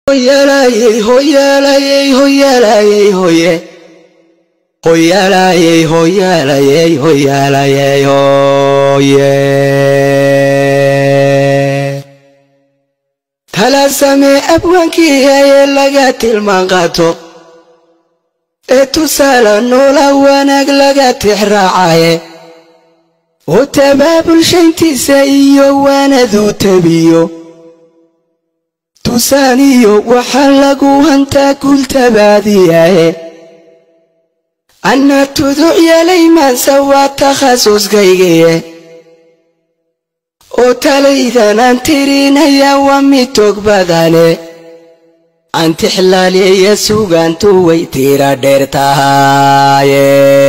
hoyalayey hoyalayey hoyalayey hoye hoyalayey hoyalayey hoyalayey hoye tala samee abwaankii ee laga tilmaan qaato ee tusaale noola wanaag laga tixraacaye oo tabaabulshayntiisa iyo waanaduu tabiyo tusaaniyo waxaa lagu hantaa guultabaadiyahe anna tuduc yeelay maanse waa takhasuskaygaye oo talaydanaan tirinaya waa mid tog badane antixlaaliya sugaantu way tira dheer tahaye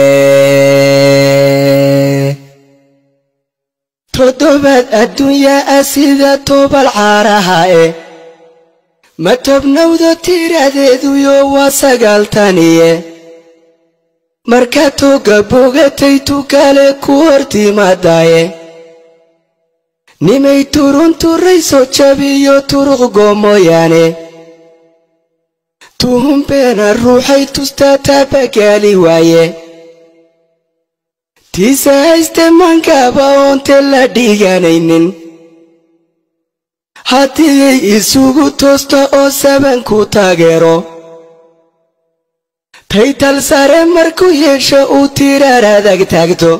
toddobaad adduunya ah sida toobal caaraha e ma tobnowdo tiradeeduyo waa sagaaltaniye markaa tooga bogatay tukale ku hortimaadaye nimay turun turayso jabiyo turuq goomoyaane tuhun beena ruuxay tustaa taabagaali waaye tiise hayste mankaaba oonte la dhiganaynin haddiyay isugu toosto oo sabanku taageero taytal sare markuu yeesho uu tiraar adag taagto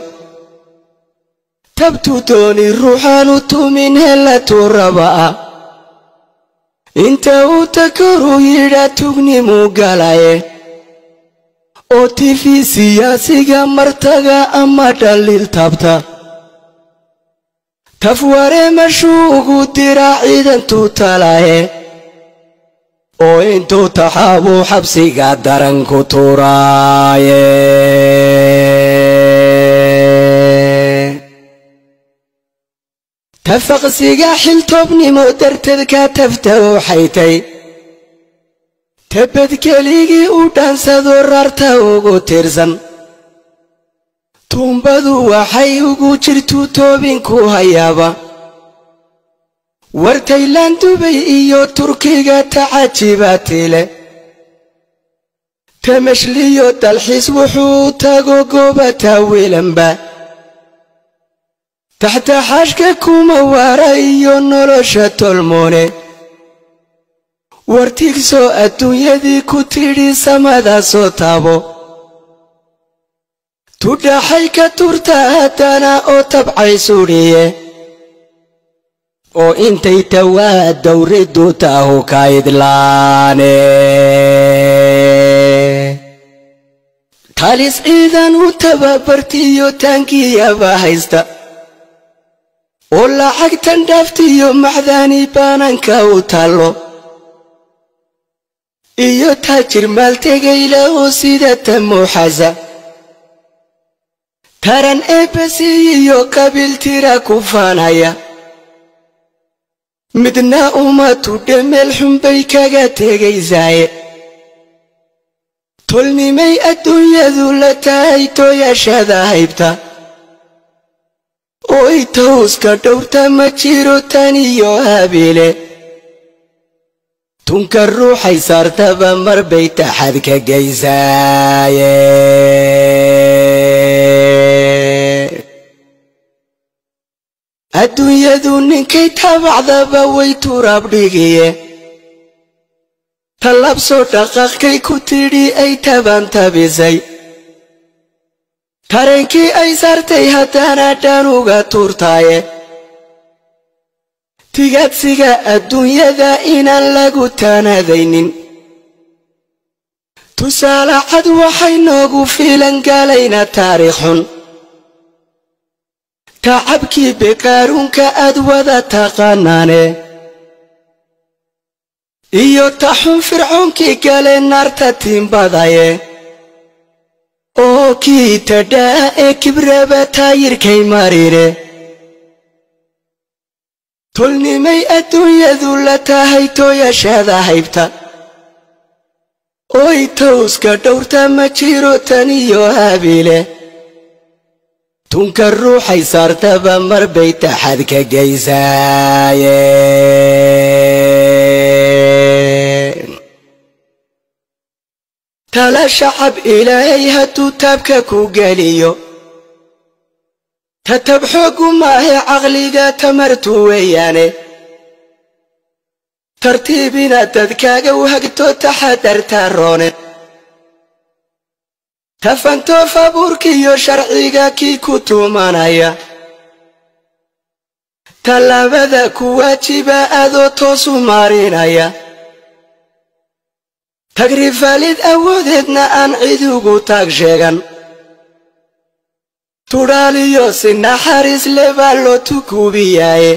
tabtu dooni ruuxaanu tumin hella tuuraba'a inta uu takoruu yidhaa tugnimuu galaye oo tifi siyaasiga martaga ama dhaliil taabta tafware mashuugu diraa ciidantuu talaye oo intuu taxaabuu xabsiga daran ku tuuraaye tafaqsiga xiltoobnimo darteed ka tafta oo xaytay tabadkeligii u dhaansado rarta ugu tirsan tuumbadu waxay ugu jirtuu toobinku hayaaba war taylaan dubay iyo turkiga tacajibaatile tamashliyo dalxiis wuxuu tago goobata wiilanba taxtaxaashka kuma waara iyo nolosha tolmoone wartigsoo adduunyadii ku tidhi samadaa soo taabo tudhaxay ka turta haddana oo tabcay sudhiye oo intay tawaa dawriddu taahu ka idlaane talis ciidan u tababartiyo taangiyaba haysta oo lacagtan dhaaftiyo macdaani baananka u taallo iyo taajir maaltegayla oo sida tamuuxasa taran eebbasiiyiyo qabiil tira ku faanaya midna uma tudhe meel xunbay kaga tegaysaaye tolnimay adduunyadu la tahay tooyashada haybta oo itawska dhowrta ma jiro tan iyo habiile tunka ruuxay saartaba mar bay taxad ka gaysaaye adduunyadu ninkay tabacdaba way turaab dhigiye tallab soo dhaqaaqkay ku tidhi ay tabantabisay tareenkii ay saartay haddana dhanuga tuurtaaye tigaadsiga adduunyada inaan lagu taanadaynin tusaale cad waxay noogu fiilan galayna taariikh xun tacabkii beqaaruunka aad wada taqaanaane iyo taxun fircoonkii gale naarta tiimbadaye oo kii tadhaa ee kibraba taayirkay marire tolnimay adduunyadu la tahay tooyashada haybta oy towska dhowrta ma jiro tan iyo habiile tunka ruuxay saartaba mar bay taxad ka gaysaaye tala shacab ilaahay hadduu taabka ku geliyo tatab xoogu maahe caqliga tamartu weeyaane tartiibina dadkaaga u hagto taxadarta roone tafantoof abuurkiiyo sharciga kii ku tuumanaya tallaabada ku waajiba adoo toosu maarinaya tagrifaalid awoodeedna aan cid ugu taag sheegan tudhaaliyo si naxariis le baa loo tukuubiyaaye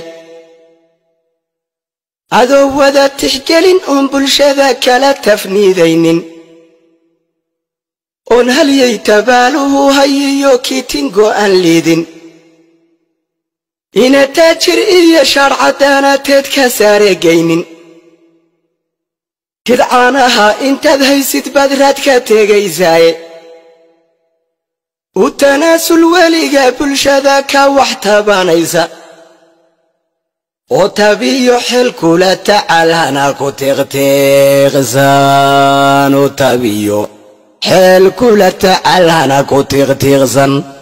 adoo wada tixgelin oon bulshada kala tafniidaynin oon halyay tabaaluhu hayiyo kiitingo aan liidin ina taajir iyo shaadh caddaanateed ka saaregaynin kidcaanaha intaad haysid baad raad ka tegaysaaye u tanaasul weliga bulshada ka wax tabanaysa oo tabiyo xel kula tacal hana ku tiqtiiqsan oo tabiyo xeel kula tacal hana ku tiqtiiqsan